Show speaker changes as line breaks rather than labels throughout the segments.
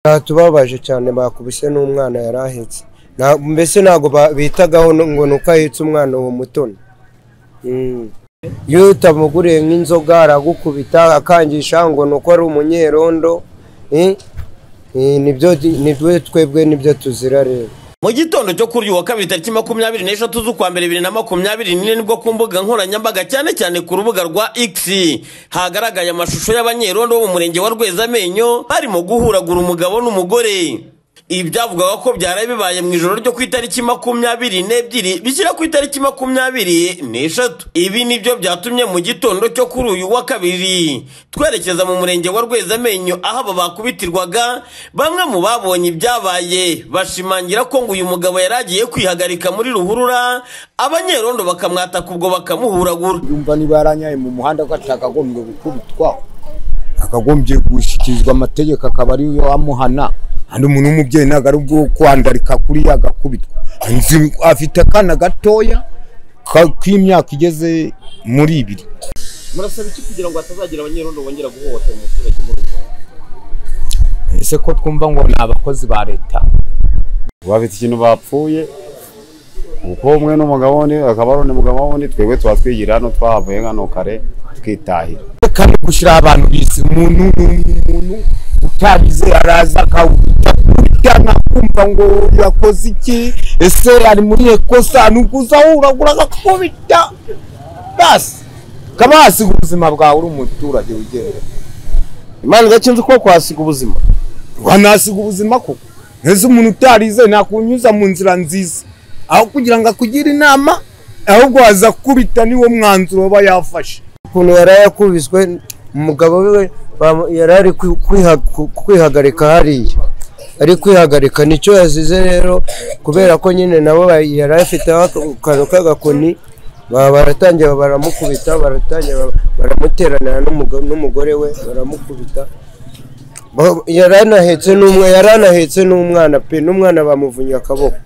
byatubabaje cyane bakubise n'umwana yari ahetse Nta- mbese ntabwo ba- bitagaho no- ngo ni uko ahetse umwana uwo mutoni Mm. iyo utamuguriye nk'inzoga aragukubita akangisha ngo ni uko ari umunyerondo Eh? Eh, nibyo nibyo twebwe nibyo tuzira rero
mu gitondo cyo kuri uyu wa kabiri tariki makumyabiri n'eshatu z'ukwa mbere bibiri na makumyabiri n'ine nibwo ku mbuga nkoranyambaga cyane cyane ku rubuga rwa x hagaragaye amashusho y'abanyerondo bo mu murenge wa rwezamenyo barimo guhuragura umugabo n'umugore ibi byavugaga ko byaraye bibaye mu ijoro ryo ku itariki makumyabiri n'ebyiri bishyira ku itariki makumyabiri n'eshatu ibi nibyo byatumye mu gitondo cyo kuri uyu wa kabiri twerekeza mu murenge wa rwezamenyo aho aba bakubitirwaga bamwe mu babonye ibyabaye bashimangira ko ngo uyu mugabo yari agiye kwihagarika muri ruhurura abanyerondo bakamwataka ubwo bakamuhuragura
yumva niba yaranyaye mu muhanda ko atakagombye gukubitwa akagombye gushyikirizwa amategeko akaba ari yo amuhana hano umuntu w'umubyeyi ntabwo ari ubwo kwandarika kuriya agakubitwa Nzi afite akana gatoya ka- k'imyaka igeze muri ibiri
murasaba iki kugira ngo hatazagira abanyerondo bongera guhohotera umuturage muri
ese ko twumva ngo ni abakozi ba leta
bafite ikintu bapfuye kuko umwe n'umugabo undi akaba ari undi mugabo wundi twebwe tuba twigira hano twahavuye hano kare twitahira
kandi gushyira abantu bizi umuntu umuntu utabize araza akawukubita nkakumva ngo yakoze iki ese ari muri ekosa nuko uzahuragura agakubita basi kaba hasiga ubuzima bwawe uri umuturage wigendera
imana idakinze uko kwasiga ubuzima
wanasiga ubuzima koko ese umuntu utarize nakunyuza mu nzira nziza aho kugira ngo akugire inama ahubwo waza kubita niwo mwanzuro aba yafashe
ukuntu yari yakubiswe umugabo we bamu- yari ari kwi- kwiha- ku- kwihagarika hariya ari kwihagarika nicyo yazize rero kubera ko nyine nabo ba- yari afiteho ak- akantu k'agakoni ba- baratangira baramukubita baratangira ba- baramuteranira n'umugo- n'umugore we baramukubita Ba- yari anahetse n'umwe yari anahetse n'umwana pe n'umwana bamuvunnye akaboko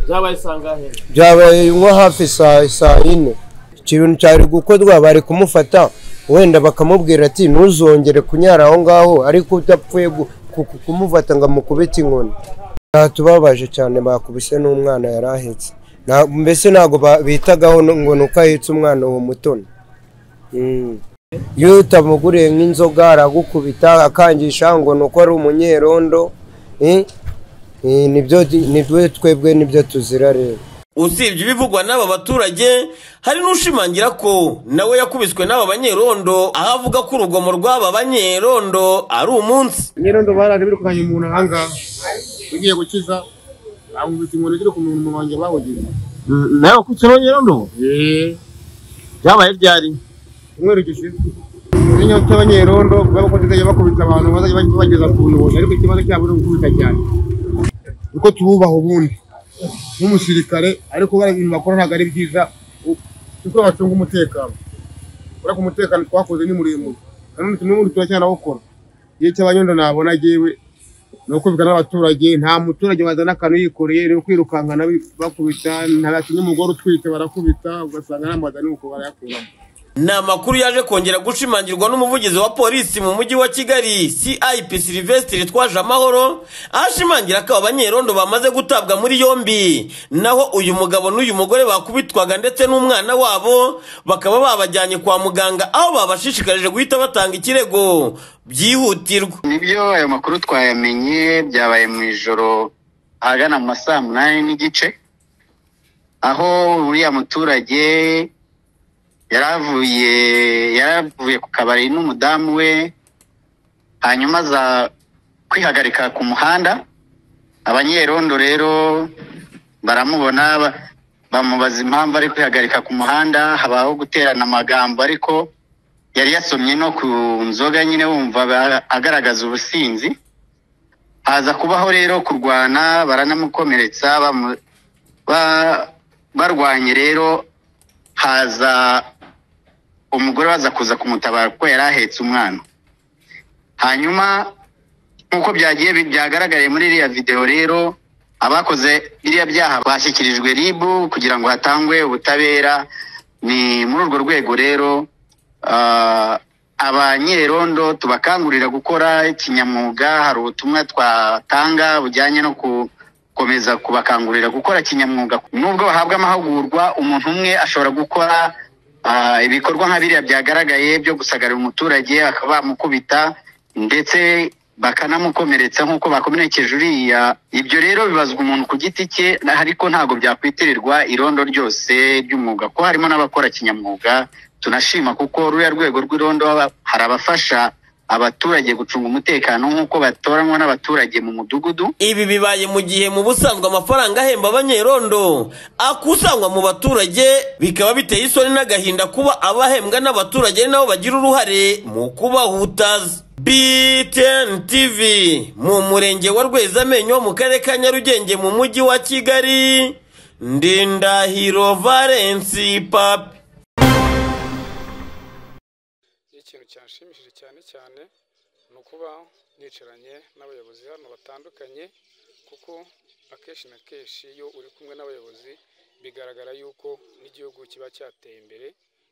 byabaye sangahe
byabaye nko hafi saa saa yine ikintu cyari gukorwa bari kumufata wenda bakamubwira ati ntuzongere kunyara aho ngaho ariko udapfuye gu- ku- ku- kumufata ngo amukubite inkoni byatubabaje cyane bakubise n'umwana yari ahetse Nta- mbese ntabwo ba- bitagaho no- ngo ni uko ahetse umwana uwo mutoni Mm. iyo utamuguriye nk'inzoga aragukubita akangisha ngo ni uko ari umunyerondo Eh? Eh, nibyo nibyo twebwe nibyo tuzira rero
usibye ibivugwa n'aba baturage hari n'ushimangira ko nawe yakubiswe n'aba banyerondo aho avuga ko urugomo rw'aba banyerondo ari umunsi
nyirondo baraje birukanye umuntu ahangaha ugiye gukiza amubita inkoni ziri ku muntu wanjye bawugize nawe wakubise no nyirondo byabaye ryari umweru gishize inyo cy'abanyerondo kuko tuzajya bakubita abantu bazajya bajya bageza ku ntoki ariko ikibazo cyabo ni ugukubita cyane kuko tububaha ubundi nk'umusirikare ariko bari ibintu bakora ntabwo ari byiza kuko bacunga umutekano urabona ko umutekano twakoze ni muremure kandi n'ubundi turacyanawukora iyo cy'abanyondo nabona agiwe ni ukubwira n'abaturage nta muturage wazana akantu yikoreye ni ukwirukankana bakubita ntabakinye umugore utwite barakubita ugasanga n'amazi ari uko barayakuramo
ni amakuru yaje kongera gushimangirwa n'umuvugizi wa polisi mu mujyi wa kigali cip silvestre twaje amahoro aho ashimangira ko aba banyerondo bamaze gutabwa muri yombi naho uyu mugabo n'uyu mugore bakubitwaga ndetse n'umwana wabo bakaba babajyanye kwa muganga aho babashishikarije guhita batanga ikirego byihutirwa
nibyo ayo makuru twayamenye byabaye mu ijoro ahagana mu ma saa munani n'igice aho uriya muturage yari avuye yari avuye ku kabari n'umudamu we hanyuma aza kwihagarika ku muhanda abanyerondo rero baramubona ba- bamubaza impamvu ari kwihagarika ku muhanda habaho guterana amagambo ariko yari yasomye no ku nzoga nyine wumva ba- agaragaza ubusinzi haza kubaho rero kurwana baranamukomeretsa bamu- ba- barwanye rero haza umugore baza kuza kumutabara kuko yari ahetse umwana hanyuma nk'uko byagiye bi- byagaragariye muri iriya videwo rero abakoze biriya byaha bashyikirijwe ribu kugira ngo hatangwe ubutabera ni muri urwo rwego rero ah, abanyerondo tubakangurira gukora kinyamwuga hari ubutumwa twatanga bujyanye no gukomeza kubakangurira gukora kinyamwuga nubwo bahabwa amahugurwa umuntu umwe ashobora gukora ah, ibikorwa nka biriya byagaragaye byo gusagarira umuturage bakaba bamukubita ndetse bakanamukomeretsa nk'uko bakomerekeje uriya ibyo rero bibazwa umuntu ku giti cye na- ariko ntabwo byakwitirirwa irondo ryose ry'umwuga ko harimo n'abakora kinyamwuga tunashima kuko ruriya rwego rw'irondo haba- hari abafasha abaturage gucunga umutekano nk'uko batoranwa n'abaturage mu mudugudu
Ibi bibaye mu gihe mu busanzwe amafaranga ahemba abanyerondo akusanywa mu baturage bikaba biteye isoni n'agahinda kuba abahembwa n'abaturage nabo bagira uruhare mu kubahutaza. BTN TV mu murenge wa Rwezamenyo mu karere ka Nyarugenge mu mujyi wa Kigali Ndindahiro Valence Papi
ikintu cyanshimishije cyane cyane ni ukuba nicaranye n'abayobozi hano batandukanye kuko akenshi na kenshi iyo uri kumwe n'abayobozi bigaragara yuko n'igihugu kiba cyateye imbere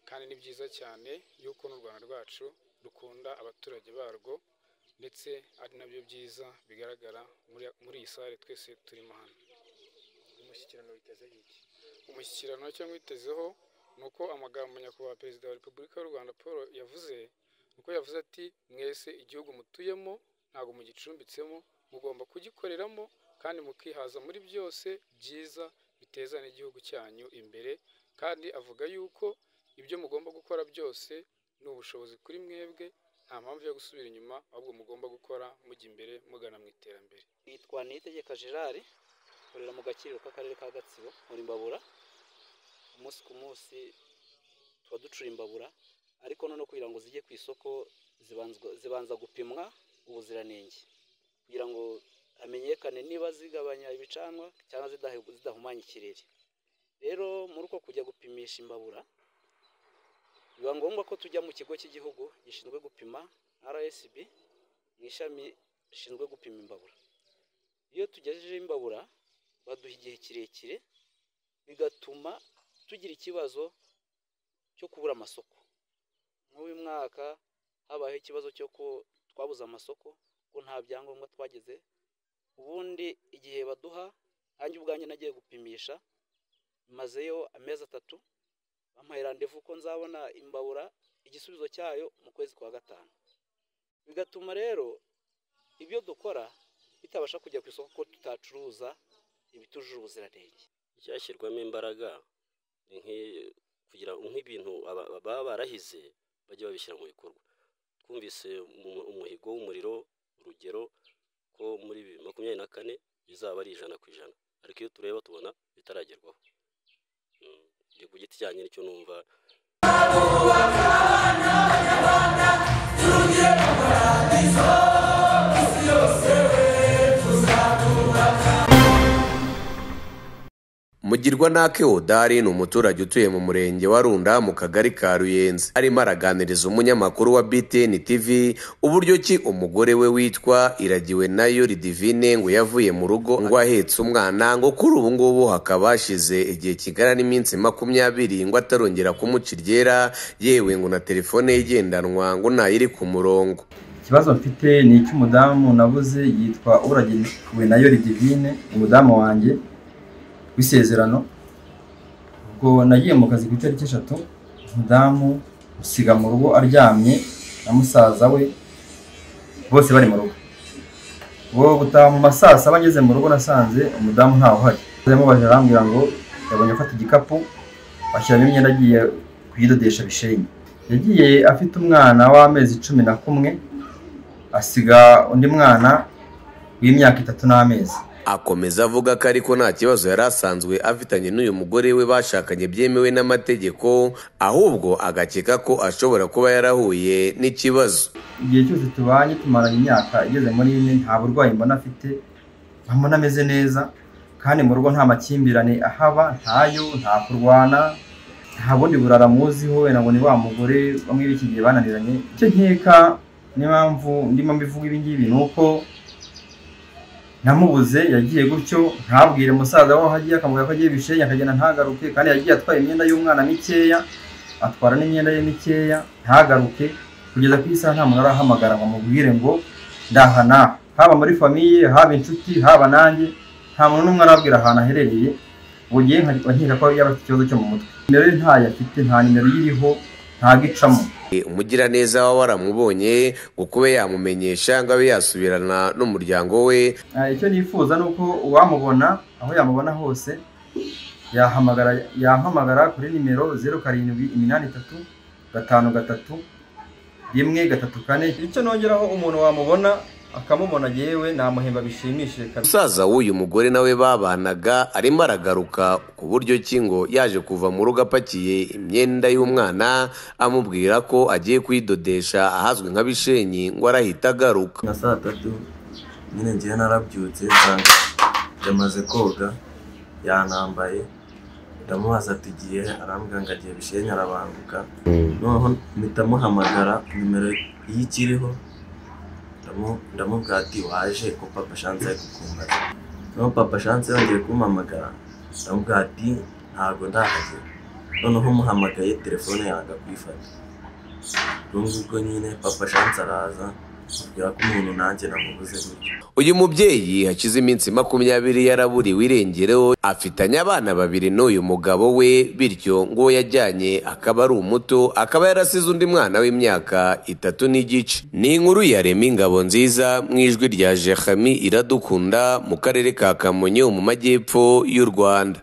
kandi ni byiza cyane yuko n'u rwanda rwacu rukunda abaturage barwo ndetse ari nabyo byiza bigaragara muri, muri iyi sare twese turimo hano umushyikirano witezeho iki umushyikirano cyangwa witezeho ni uko amagambo nyakubahwa perezida wa repubulika y'u rwanda paul yavuze uko yavuze ati mwese igihugu mutuyemo ntabwo mugicumbitsemo mugomba kugikoreramo kandi mukihaza muri byose byiza biteza n'igihugu cyanyu imbere kandi avuga yuko ibyo mugomba gukora byose ni ubushobozi kuri mwebwe nta mpamvu yo gusubira inyuma ahubwo mugomba gukora mujya imbere mugana mu iterambere
nitwa niyitegeka gerard nkorera mu gakiriro k'akarere ka gatsibo muri mbabura umunsi ku munsi tuba ducura imbabura ariko noneho kugira ngo zijye ku isoko zibanzwa- zibanza gupimwa ubuziranenge kugira ngo hamenyekane niba zigabanya ibicanwa cyangwa zidahe- zidahumanya ikirere rero muri uko kujya gupimisha imbabura biba ngombwa ko tujya mu kigo cy'igihugu gishinzwe gupima rsb mu ishami rishinzwe gupima imbabura iyo tugejeje imbabura baduha igihe kirekire bigatuma tugira ikibazo cyo kubura amasoko nk'uyu mwaka habayeho ikibazo cyo ko twabuze amasoko ko nta byangombwa twageze ubundi igihe baduha nanjye ubwanjye nagiye gupimisha mazeyo amezi atatu bampaye randevu ko nzabona imbabura igisubizo cyayo mu kwezi kwa gatanu bigatuma rero ibyo dukora bitabasha kujya ku isoko ko tutacuruza ibitujuje ubuziranenge
icyashyirwamo imbaraga ni nk'i- kugira nk'ibintu aba- baba barahize bajye babishyira mu bikorwa twumvise umu- umuhigo w'umuriro urugero ko muri bibiri makumyabiri na kane bizaba ari ijana ku ijana ariko iyo tureba tubona bitaragerwaho Mm, njye ku giti cyanjye nicyo numva
mugirwanake odari ni umuturage utuye mu murenge wa runda mu kagari ka ruyenzi arimo araganiriza umunyamakuru wa btn tv uburyo ki umugore we witwa iragiwe nayo ridivine ngo yavuye mu rugo ngo ahetse umwana ngo kuri ubu ngubu hakaba hashize igihe kigana n'iminsi makumyabiri ngo atarongera kumuca iryera yewe ngo na telefone ye igendanwa ngo ntayiri ku murongo
ikibazo mfite ni icy'umudamu nabuze yitwa uragiriwe na yori divine umudamu wanjye w'isezerano ubwo nagiye mu kazi ku itariki eshatu umudamu usiga mu rugo aryamye na musaza we bose bari mu rugo ubwo gutaha mu ma saa saba ngeze mu rugo nasanze umudamu ntawe uhari yamubajije arambwira ngo yabonye afata igikapu ashyiramo imyenda agiye kuyidodesha bishenyi yagiye afite umwana w'amezi cumi na kumwe asiga undi mwana w'imyaka itatu n'amezi
akomeza avuga ko ariko nta kibazo yari asanzwe afitanye n'uyu mugore we bashakanye byemewe n'amategeko ahubwo agakeka ko ashobora kuba yarahuye n'ikibazo
igihe cyose tubanye tumaranye imyaka igeze muri ine nta burwayi mbona afite mbona ameze neza kandi mu rugo nta makimbirane ahaba ntayo nta kurwana nta bundi burara muziho wenda ngo ni wa mugore bamwe b'iki gihe bananiranye icyo nkeka n'impamvu ndimo mbivuga ibi ngibi ni uko namubuze yagiye gutyo ntabwire musaza waho agiye akamubwira ko agiye bishenya akagenda ntagaruke kandi yagiye atwaye imyenda y'umwana mikeya atwara n'imyenda ye mikeya ntagaruke
kugeza ku isaha nta muntu arahamagara ngo amubwire ngo ndaha n'aha haba muri famiye haba inshuti haba nanjye nta muntu n'umwe arabwira ahantu aherereye ubu ngiye nkajya nkeka ko yaba afite ikibazo cyo mu mutwe nimero ye ntayo afite nta nimero ye iriho ntago icamo
umugiraneza waba waramubonye ngo kube yamumenyesha ngo abe yasubirana n'umuryango we
Ah, icyo nifuza ni uko uwamubona aho yamubona hose yahamagara yampamagara kuri nimero zeru karindwi iminani itatu gatanu gatatu rimwe gatatu kane icyo nongeraho umuntu wamubona akamubona yewe namuhemba bishimishije kabisa
umusaza w'uyu mugore nawe babanaga arimo aragaruka ku buryo ki ngo yaje kuva mu rugo apakiye imyenda y'umwana amubwira ko agiye kuyidodesha ahazwi nka bishenyi ngo arahita agaruka
nka saa tatu nyine ngiye narabyutse nsanga yamaze koga yanambaye ndamubaza ati gihe arambwira ngo agiye bishenye arabanguka noneho mpita muhamagara nimero iyo ikiriho ndamu- ndamubwira ati waje ko papa shanse ari kukumbaza noneho papa shanse yongeye kumpamagara ndamubwira ati ntabwo ndahagera noneho umuhamagaye telefone yanga kuyifata urumva ubwo nyine papa shanse araza ambwira ko umuntu nanjye namubuze gutyo
uyu mubyeyi hashize iminsi makumyabiri yaraburiwe irengereho afitanye abana babiri n'uyu mugabo we bityo ngo uwo yajyanye akaba ari umuto akaba yarasize undi mwana w'imyaka itatu n'igice ni inkuru ya rema ingabo nziza mu ijwi rya jehami iradukunda mu karere ka kamonyi mu majyepfo y'u rwanda